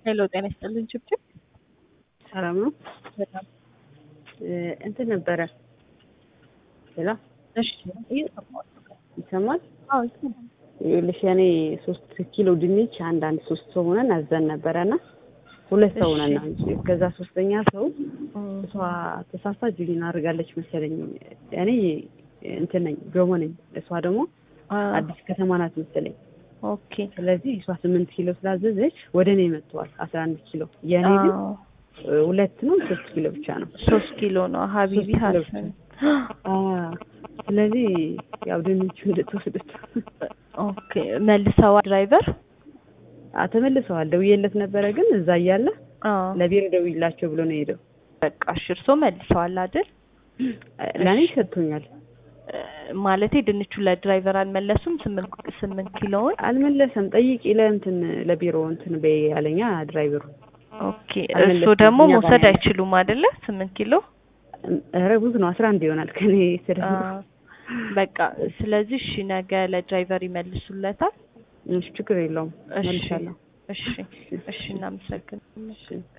ሄሎ ጤና ይስጥልን ችብችብ ሰላም ነው። በጣም እንትን ነበረ ሌላ እሺ እየሰማሁት ነው። ይሰማል። አዎ ይሰማል። ይኸውልሽ ያኔ ሶስት ኪሎ ድንች አንድ አንድ ሶስት ሰው ሆነን አዘን ነበረ እና ሁለት ሰው ሆነን ነው እንጂ ከዛ ሶስተኛ ሰው እሷ ተሳስታ ጁሊን አድርጋለች መሰለኝ። እኔ እንትን ነኝ ገሞ ነኝ፣ እሷ ደግሞ አዲስ ከተማ ናት መሰለኝ። ኦኬ ስለዚህ እሷ ስምንት ኪሎ ስላዘዘች ወደ እኔ መጥተዋል አስራ አንድ ኪሎ የእኔ ግን ሁለት ነው ሶስት ኪሎ ብቻ ነው። ሶስት ኪሎ ነው ሀቢቢ ሶስት ኪሎ ሀሰን አ ስለዚህ ያው ድንቹ ልትወስዱት ኦኬ መልሰዋል ድራይቨር አ ተመልሰዋል። ደውዬለት ነበረ ግን እዛ እያለ አዎ ለቢሮ ደውይላቸው ብሎ ነው የሄደው። በቃ እሺ እርስዎ መልሰዋል አይደል ለእኔ ሰጥቶኛል። ማለቴ ድንቹ ለድራይቨር አልመለሱም ስምንት ስምንት ኪሎውን አልመለሰም። ጠይቂ ለእንትን ለቢሮ እንትን በይ ያለኛ ድራይቨሩ። ኦኬ አልመለሰም። እርስዎ ደግሞ እኛ መውሰድ ጋር አይችሉም አይደለ ስምንት ኪሎ ኧረ ብዙ ነው አስራ አንድ ይሆናል ከኔ ስለ በቃ ስለዚህ እሺ ነገ ለድራይቨር ይመልሱለታል ችግር የለውም እሺ መልሻለሁ። እሺ እሺ እናመሰግናለን እሺ